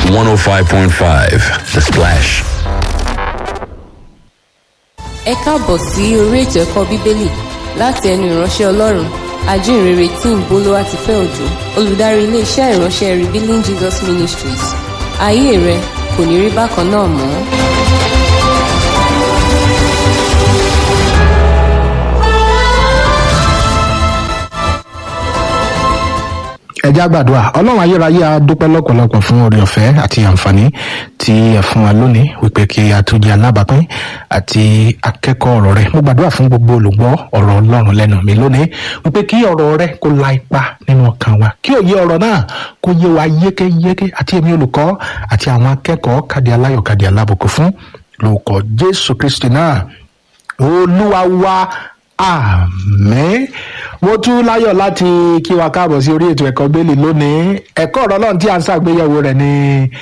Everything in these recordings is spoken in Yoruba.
105.5 The Splash. ẹ káàbọ̀ sí orí ètò ẹ̀kọ́ bíbélì láti ẹnu ìránṣẹ́ ọlọ́run ajínrere tí ń bolówá ti fẹ́ òjò olùdarí iléeṣẹ́ ìránṣẹ́ revealing jesus ministries ayé rẹ kò ní rí bákan náà mọ́. ẹ já gbàdúrà ọlọ́run ayérayé a dúpẹ́ lọ́pọ̀lọpọ̀ fún oore ọ̀fẹ́ àti àǹfààní tí ẹ fún wa lónìí wípé kí a tó jẹ́ alábàápín àti akẹ́kọ̀ọ́ ọ̀rọ̀ rẹ mo gbàdúrà fún gbogbo olùgbọ́ ọ̀rọ̀ ọlọ́run lẹ́nu mi lónìí wípé kí ọ̀rọ̀ rẹ kó la ipa nínú ọkàn wa kí òye ọ̀rọ̀ náà kó yé wa yékéyéké àti èmi olùkọ́ àti àwọn akẹ́kọ̀ọ́ kàdí aláyọ̀ kàdí alábùkún fún lórúkọ jésù kristi náà olúwa wa àmín mo tún láyọ̀ láti kí wa káàbọ̀ sí orí ètò ẹ̀kọ́ bẹ́ẹ̀lì lónìí ẹ̀kọ́ ọ̀rọ̀ náà tí a ń ṣàgbéyẹ̀wò rẹ̀ ní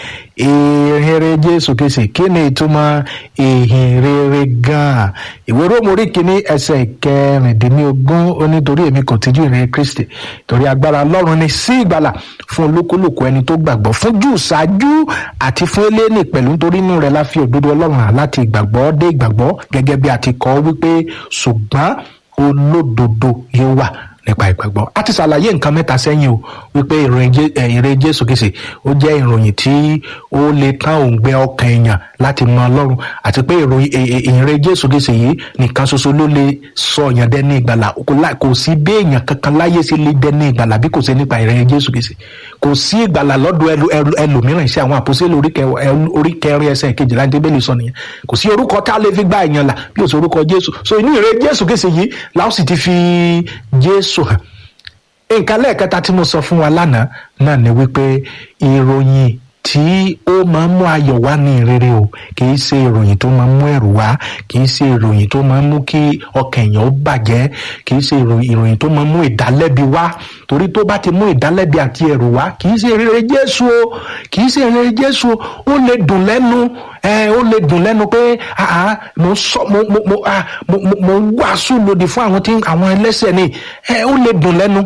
ìhìnrere jésù kìsì kí ni ìtumọ̀ ìhìnrere gan-an ìwé róòmù orí kìíní ẹsẹ̀ kẹrìndínlógún ó nítorí èmi kò tijú ìrìn kristi torí agbára ọlọ́run ni sí ìgbàlà fún olúkúlùkù ẹni tó gbàgbọ́ fún jù ṣáájú àti fún eléni pẹ̀lú nítorí inú rẹ̀ la fi òdodo ọlọ́run hàn láti ìgbàgbọ́ dé ìgbàgbọ́ gẹ́gẹ́ bí a ti kọ́ wípé ṣùgbọ́n olódodo yóò wà nípa ìgbàgbọ́ a ti ṣàlàyé nǹkan mẹ́ta sẹ́yìn o wípé ìrìn jésù kìsì ó jẹ́ ìròyìn tí ó lè tán òǹgbẹ ọkàn èèyàn láti mọ ọlọ́run àti pé ìrìn jésù kìsì yìí nìkan ṣoṣo ló lè sọ èèyàn dẹ́ni ìgbàlà kò sí bí èèyàn kankan láyé sí lè dẹ́ni ìgbàlà bí kò sí nípa ìrìn jésù kìsì kò sí ìgbàlà lọ́dọ̀ ẹlòmíràn iṣẹ́ àwọn àpòsílẹ̀ orí kẹrin ẹsẹ̀ kejìlá ní bẹ́ẹ̀lì sọ nìyẹn kò sí orúkọ tá a lè fi gbá èèyàn là bí o sọ orúkọ jésù so inú ìrìn jésù kìsì yìí làwọn sì ti fi jésù hàn nǹkan lẹ́ẹ̀kẹta tí mo sọ fún wa lánàá náà ni wípé ìròyìn tí ó máa ń mú ayọ̀ wá ní ìrere o kì í ṣe ìròyìn tó máa ń mú ẹ̀rù wá kì í ṣe ìròyìn tó máa ń mú kí ọkàn èèyàn ó bàjẹ́ kì í ṣe ìròyìn tó máa ń mú ìdálẹ́bi wá torí tó bá ti mú ìdálẹ́bi àti ẹ̀rù wá kì í ṣe ìrere jésù o kì í ṣe ìrere jésù o ó lè dùn lẹ́nu ẹ ó lè dùn lẹ́nu pé mo sọ mo mo mo mo mo wàásù lòdì fún àwọn tí àwọn ẹlẹ́sẹ̀ ni ẹ ó lè dùn lẹ́nu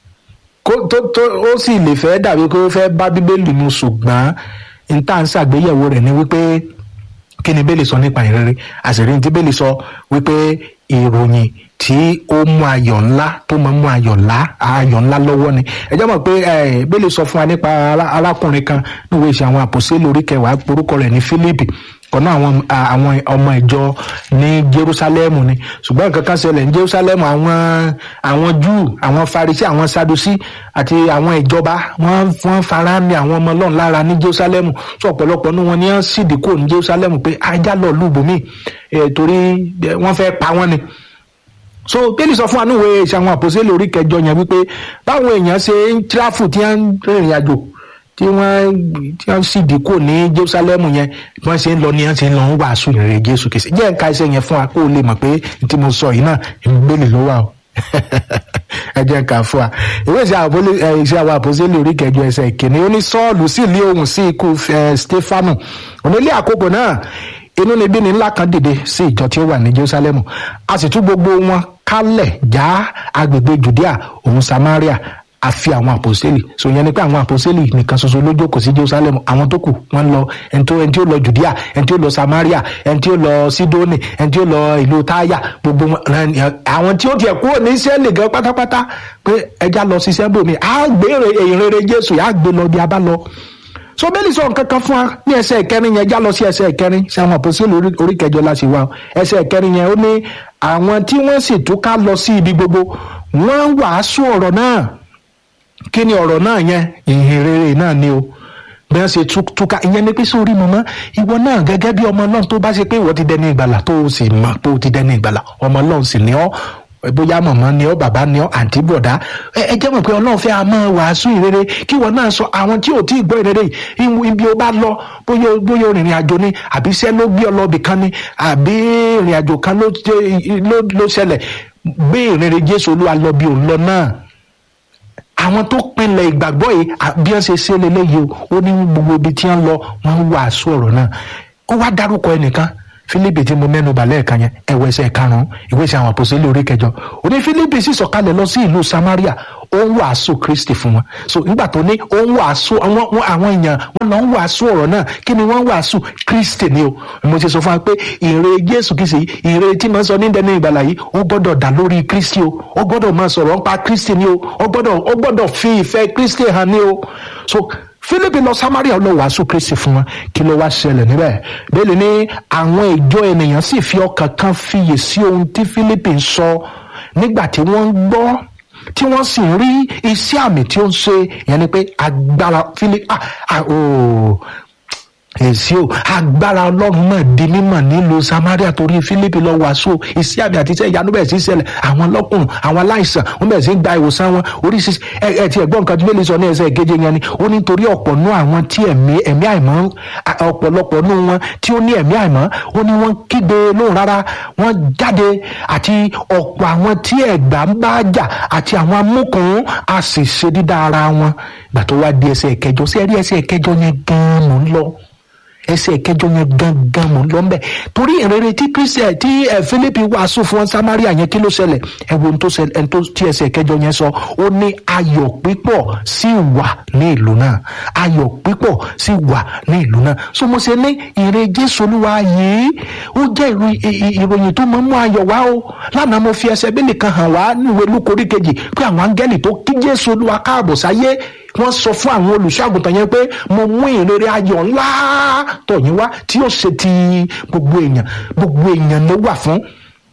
kó tó tó ó sì lè fẹ́ dàbí pé ó fẹ́ bá bíbélì mu ṣùgbọ́n n tá n ṣàgbéyẹ̀wò rẹ̀ ni wípé kí ni bẹ́ẹ̀lì sọ nípa ìrere àṣírí tí bẹ́ẹ̀lì sọ wípé ìròyìn tí ó mú ayọ̀ ńlá tó máa mú ayọ̀ ńlá ayọ̀ ńlá lọ́wọ́ ni ẹ jẹ́ mọ̀ pé bẹ́ẹ̀lì sọ fún wa nípa arákùnrin kan níwèé ìṣe àwọn àpòsílẹ̀ orí kẹwàá orúkọ rẹ̀ ní Fílípì kọ́nà àwọn àwọn ọmọ ìjọ ní Jerusalem ni ṣùgbọ́n nǹkan kan ṣẹlẹ̀ ní Jerusalem àwọn àwọn Júù àwọn Farisí àwọn Sadusi àti àwọn ìjọba wọ́n wọ́n fara ní àwọn ọmọ Ọlọ́run lára ní Jerusalem sọ ọ̀pọ̀lọpọ̀ ní wọn ní wọ́n sì dínkù ní Jerusalem pé ajá lọ lùbùmí torí wọ́n fẹ́ pa wọ́n ni so bẹ́ẹ̀ni sọ fún wa níwèé ìṣe àwọn àpòsílẹ̀ orí kẹjọ yẹn wípé báwọn èèyàn ṣe ń tíráfù tí wọ́n ń rìnrìn àjò tí wọ́n tí wọ́n sì dínkù ní Jerusalem yẹn bí wọ́n ṣe ń lọ ní wọ́n ṣe ń lọ ń wàásù ìrìn Jésù kìí ṣe jẹ́ nǹka iṣẹ́ yẹn fún wa kó o lè mọ̀ pé tí mo sọ yìí náà ìgbélé ló wà o ẹ jẹ́ ká fún wa ìwé ìṣe àwọn àpòsílẹ̀ orí kẹjọ ẹsẹ̀ ìkíní ó ní Sọ́ọ̀lù sì lé ohùn sí ikú Stefanu onílé àkókò náà inú níbí ni ńlá kan dìde sí ìjọ tí ó wà ní Jerusalem a sì tú gbogbo wọn kálẹ̀ já agbègbè Judea òun Samaria àfi àwọn àpòsílì so yẹn ni pé àwọn àpòsílì nìkan ṣoṣo ló jókòó sí Jerusalem àwọn tó kù wọn lọ ẹni tó ẹni tí ó lọ Judea ẹni tí ó lọ Samaria ẹni tí ó lọ Sidoni ẹni tí ó lọ ìlú Táyà gbogbo àwọn tí ó tiẹ̀ kúrò ní Ísírẹ́lì gan pátápátá pé ẹja lọ ṣiṣẹ́ bòmí á gbé ìrere Jésù á gbé lọ bí a bá lọ so bẹ́ẹ̀ lè sọ nǹkan kan fún wa ní ẹsẹ̀ ìkẹrin yẹn já lọ sí ẹsẹ̀ ìkẹrin sí àwọn àpòsílẹ̀ orí kẹjọ la sì wá ẹsẹ̀ ìkẹrin yẹn ó ní àwọn tí wọ́n sì túká lọ sí ibi gbogbo wọ́n wàásù ọ̀rọ̀ náà kí ni ọ̀rọ̀ náà yẹn ìhìn rere náà ni o bí wọ́n ṣe túká ìyẹn ni pé sórí mọ́mọ́ ìwọ náà gẹ́gẹ́ bí ọmọ ọlọ́run tó bá ṣe pé ìwọ ti dẹni ìgbàlà tó o sì mọ̀ pé o ti dẹni ìgbàlà ọmọ ọlọ́run sì ní ọ́ bóyá mọ̀mọ́ ni ọ́ bàbá ni ọ́ àǹtí bọ̀dá ẹ jẹ́ mọ̀ pé ọlọ́run fẹ́ a máa wàásù ìrere kí ìwọ náà sọ àwọn tí ò tí ì gbọ́ ìrere yìí ibi ó bá lọ bóyá bóyá ìrìn àjò ni àbí iṣẹ́ ló gbé ọ lọ ibì kan ni àbí ìrìn àjò kan ló ṣẹlẹ̀ gbé ìrere Jésù Olúwa lọ bí òun lọ náà àwọn tó pinlẹ̀ ìgbàgbọ́ yìí bí wọ́n ṣe ṣe lélẹ́yìí o ó ní gbogbo ibi tí wọ́n lọ wọ́n ń wàásù ọ̀rọ̀ náà ó wá dárúkọ ẹnìkan Fílípì tí mo mẹ́nu bà lẹ́ẹ̀kan yẹn ẹ̀wọ̀ ẹsẹ̀ karùn-ún ìwé ìṣe àwọn àpòsílẹ̀ orí kẹjọ ó ní Fílípì sì sọ̀kalẹ̀ lọ sí ìlú Samaria ó ń wàásù kristi fún wọn so nígbà tó ní ó ń wàásù àwọn àwọn èèyàn wọn lọ ń wàásù ọ̀rọ̀ náà kí ni wọ́n ń wàásù kristi ni o mo ti sọ fún wa pé ìre jésù kìí ṣe ìre tí mo sọ ní dẹni ìgbàlà yìí ó gbọ́dọ̀ dá lórí kristi o ó gbọ́dọ̀ máa sọ̀rọ̀ nípa kristi ni o ó gbọ́dọ̀ ó gbọ́dọ̀ fi ìfẹ́ kristi hàn ni o so philip lọ samaria lọ wàásù kristi fún wọn kí ló wá ṣẹlẹ̀ níbẹ̀ bẹ́ẹ̀ ni àwọn ìjọ ènìyàn sì fi ọkàn kan fiyè sí ohun tí philip ń sọ nígbà tí wọ́n ń gbọ́ tí wọ́n sì ń rí iṣẹ́ àmì tí ó ń ṣe ìyẹn ni pé agbára philip ah ah ooo èsì o agbára ọlọ́run náà di mímọ̀ nílùú samaria torí philip lọ wàásù iṣẹ́ àmì àti iṣẹ́ ìyanu bẹ̀rẹ̀ sí ṣẹlẹ̀ àwọn lọ́kùnrin àwọn aláìsàn wọ́n bẹ̀rẹ̀ sí gba ìwòsàn wọn oríṣiríṣi ẹ ẹ ti ẹ̀gbọ́n nǹkan tí bẹ́ẹ̀ lè sọ ní ẹsẹ̀ ìkeje yẹn ni ó ní torí ọ̀pọ̀ nú àwọn tí ẹ̀mí ẹ̀mí àìmọ́ ọ̀pọ̀lọpọ̀ nú wọn tí ó ní ẹ̀mí àìmọ́ ó ní wọ́n kígbe lóhùn rárá wọ́n jáde àti ọ̀pọ̀ àwọn tí ẹ̀gbà ń bá jà àti àwọn amúkùn á sì ṣe dídá ara wọn gbà tó wá di ẹsẹ̀ ìkẹjọ sí ẹ̀rí ẹsẹ̀ ìkẹjọ yẹn gan-an mò ń lọ ẹsẹ̀ kẹjọ yẹn gangan mò ń lọ mbẹ torí ìrere tí kristian tí ẹ philip wàásù fún samaria yẹn kí ló ṣẹlẹ̀ ẹ wo ohun tó ṣẹlẹ̀ ẹni tó tí ẹsẹ̀ kẹjọ yẹn sọ ó ní ayọ̀ pípọ̀ sí wà ní ìlú náà ayọ̀ pípọ̀ sí wà ní ìlú náà so mo ṣe ní ìre jésù olúwa yìí ó jẹ́ ìròyìn tó máa ń mú ayọ̀ wá o lánàá mo fi ẹsẹ̀ bílì kan hàn wá níwèé lúkorí kejì pé àwọn áńgẹ́lì tó kí jésù olúwa káàbọ̀ sáyé wọ́n sọ fún àwọn olùṣọ́àgùntàn yẹn pé mo mú ìrere ayọ̀ ńlá tọ̀yìn wá tí yóò ṣe ti gbogbo èèyàn gbogbo èèyàn ló wà fún.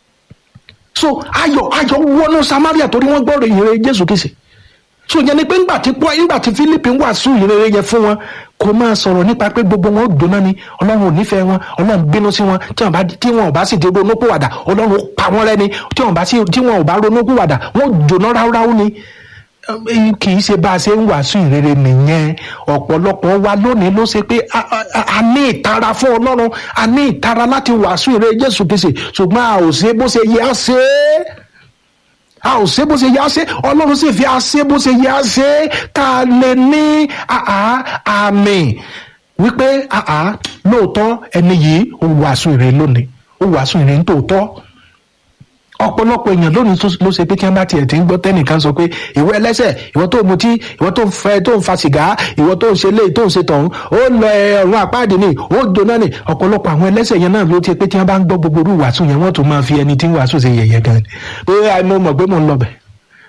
so ayọ̀ ayọ̀ wọnú samaria torí wọ́n gbọ́ ìrere jésù kìsì so yẹn ni pé ńgbà tí pọ́ ńgbà tí philip ń wàásù ìrere yẹn fún wọn kò máa sọ̀rọ̀ nípa pé gbogbo wọn ó gbóná ni ọlọ́run ò nífẹ̀ẹ́ wọn ọlọ́run bínú sí wọn tí wọn bá tí wọn ò bá sì ti ronúpìwàdà ọlọ́run ó pa wọn rẹ́ ni tí wọn bá sì tí wọn ò bá ronúpìwàdà wọn ò jóná ráúráú ni kì í ṣe bá a ṣe ń wàásù ìrere nìyẹn ọ̀pọ̀lọpọ̀ wa lónìí ló ṣe pé a ní ìtara fún ọlọ́run a ní ìtara láti wàásù ìrere jésù kìí ṣe ṣùgbọ́n a ò ṣe bó ṣe yẹ á ṣe é a ò ṣe bó ṣe yẹ á ṣe ọlọ́run sì fi a ṣe bó ṣe yẹ á ṣe ká lè ní àmì wípé lóòótọ́ ẹni yìí ó wàásù ìrere lónìí ó wàásù ìrere ní tòótọ́ ọ̀pọ̀lọpọ̀ èèyàn lónìí ló ṣe pé kí wọ́n bá tiẹ̀ ti ń gbọ́ tẹ́nìkan sọ pé ìwọ ẹlẹ́sẹ̀ ìwọ tó mutí ìwọ tó ń fẹ́ tó ń fa sìgá ìwọ tó ń ṣe léyìí tó ń ṣe tọ̀hún ó lọ ọ̀run àpáàdé ni ó jóná ni ọ̀pọ̀lọpọ̀ àwọn ẹlẹ́sẹ̀ yẹn náà ló ti pé tí wọ́n bá ń gbọ́ gbogbo irú wàásù yẹn wọ́n tún máa fi ẹni tí ń wàásù ṣe yẹ̀yẹ́ gan ni pé mo mọ̀ pé mo ń lọ bẹ̀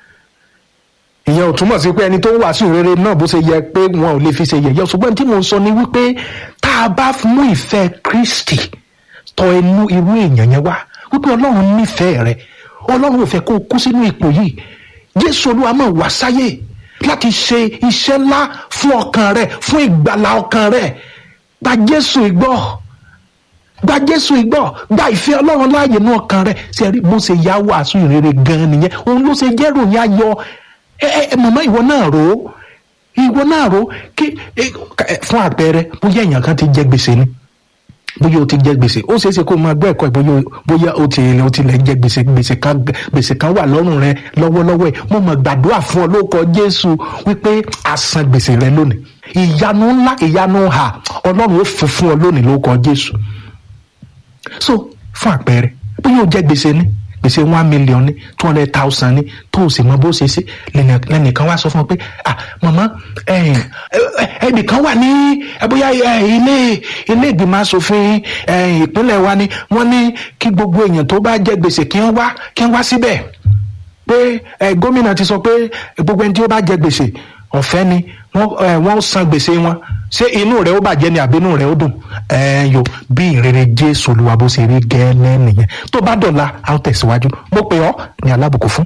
ìyẹn ò túmọ̀ sí pé ẹni tó ń wàásù rere náà bó ṣe yẹ pé wọn ò lè fi ṣe yẹ̀yẹ́ ṣùgbọ́n tí mo ń sọ ni wípé tá a bá mú ìfẹ́ Kristi tọ inú irú èèyàn yẹn wá wípé Ọlọ́run nífẹ̀ẹ́ rẹ̀ ọlọ́run ò fẹ́ kó o kú sínú ipò yìí jésù olúwa máa wá sáyé láti ṣe iṣẹ́ ńlá fún ọkàn rẹ fún ìgbàlá ọkàn rẹ gba jésù ìgbọ́ gba jésù ìgbọ́ gba ìfẹ́ ọlọ́run láàyè ní ọkàn rẹ ṣe rí bó ṣe yá wàásù ìrere gan nìyẹn òun ló ṣe jẹ́ ròyìn ayọ̀ ẹ ẹ màmá ìwọ náà rò ó ìwọ náà rò ó kí fún àpẹẹrẹ bóyá èèyàn kan ti jẹ gbèsè ni bóyá o ti jẹ gbèsè ó ṣeé ṣe kó o máa gbọ́ ẹ̀kọ́ bóyá bóyá o ti o ti lè jẹ gbèsè gbèsè kan gbèsè kan wà lọ́rùn rẹ lọ́wọ́lọ́wọ́ ẹ̀ mo mọ̀ gbàdúrà fún ọ lóko jésù wípé àsan gbèsè rẹ lónìí ìyanu ńlá ìyanu hà ọlọ́run ó fún fún ọ lónìí lóko jésù so fún àpẹẹrẹ bóyá o jẹ gbèsè ni gbèsè one million ní two hundred thousand ní tó o sì mọ bó ṣe ṣe lẹ́nìkan wá sọ fún ọ pé ah màmá ẹnìkan wà ní bóyá ilé ilé ìgbìmọ̀ asòfin ìpínlẹ̀ wa ni wọ́n ní kí gbogbo èèyàn tó bá jẹ gbèsè kí wọ́n wá kí wọ́n wá síbẹ̀ pé gómìnà ti sọ pé gbogbo ẹni tí ó bá jẹ gbèsè ọ̀fẹ́ ni wọ́n san gbèsè wọn ṣé inú rẹ̀ ó bàjẹ́ ni àbí inú rẹ̀ ó dùn ẹ̀yọ bí ìrere jésù olúwa bó ṣe rí gẹ́lẹ́ nìyẹn tó bá dọ̀la a ó tẹ̀síwájú mo pè ọ́ ní alábùkún fún.